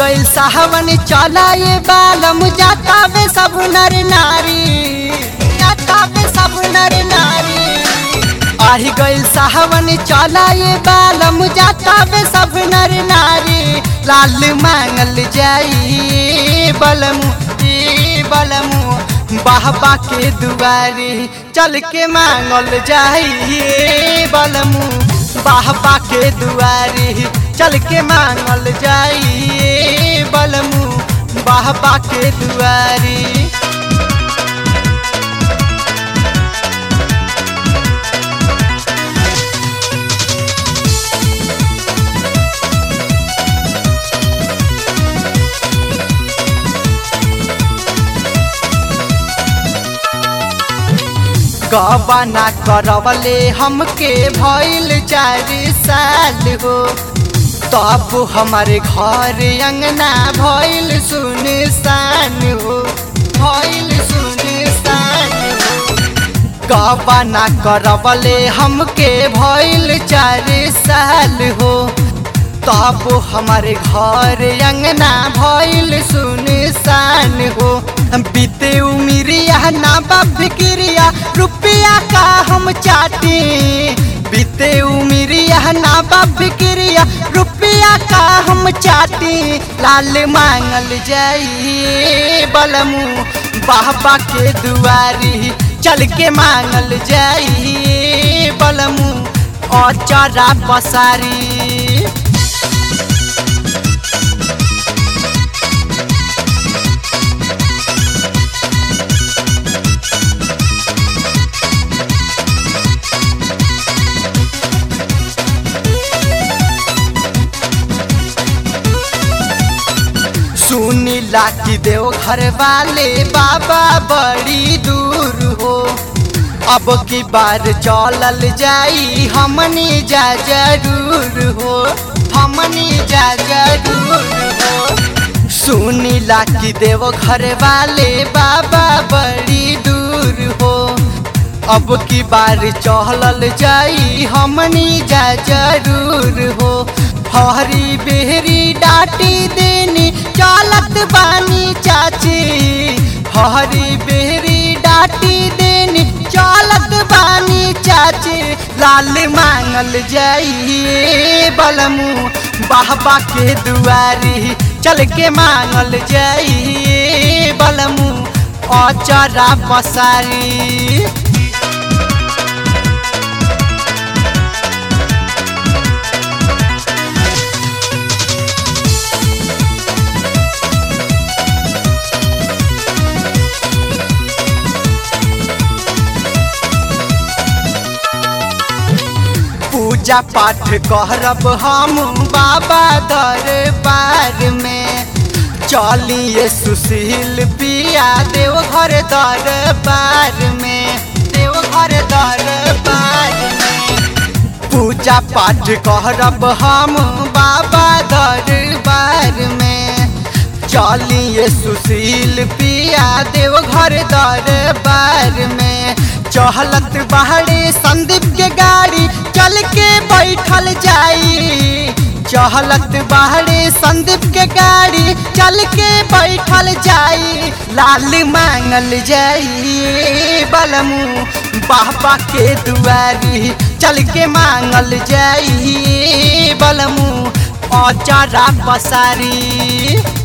गइल साहवन चलाए बालम जातावे सब नर नारी जातावे सब नर नारी आही गइल साहवन चलाए बालम जातावे सब नर नारी लाल मांगल जाई बलमु ई बलमु बाहबा के दुआरी चल के मांगल जाई बलमु बाहबा के दुआरी चल के मांगल जाई बलमु बाहबा के दुआरी गबना करवले हमके भइल चार साल हो तब हमारे घर अंगना भइल सुनसान हो भइल सुनसान हो गबना करवले हमके भइल चार साल हो तब हमारे घर अंगना भइल सुनसान हो बीते उमिरिया ना फिक्रिया रुपया का हम चाटे बीते उमिरिया ना फिक्रिया रुपया का हम चाटे लाल मांगल जाई बलमू बाबा के दुआरी चल के मांगल जाई बलमू अचरा पसारी सुनीला की देव घर वाले बाबा बड़ी दूर हो अब की बार चलल जाई हमनी जा जरूर हो हमनी जा जरूर हो सुनीला की देव घर वाले बाबा बड़ी दूर हो अब की बार चहलल जाई हमनी जा जरूर हो हरी बेहरी डाटी देनी चालत बानी चाची हरी बेहरी डाटी देनी चालत बानी चाची लाल मांगल जाई बलमू बाबा के दुआरी चल के मांगल जाई बलमू अचरा पसारी पूजा पाठ करब हम बाबा दरबार में चलिए सुशील पिया देव घर दरबार में देव घर दरबार में पूजा पाठ करब हम बाबा दरबार में चलिए सुशील पिया देव घर दरबार में चहलत बाहरे संदीप के गाड़ी चल के बैठल जाई चहलत बाहरे संदीप के गाड़ी चल के बैठल जाई लाल मांगल जाई बलमू बाबा के दुआरी चल के मांगल जाई बलमू अचरा पसारी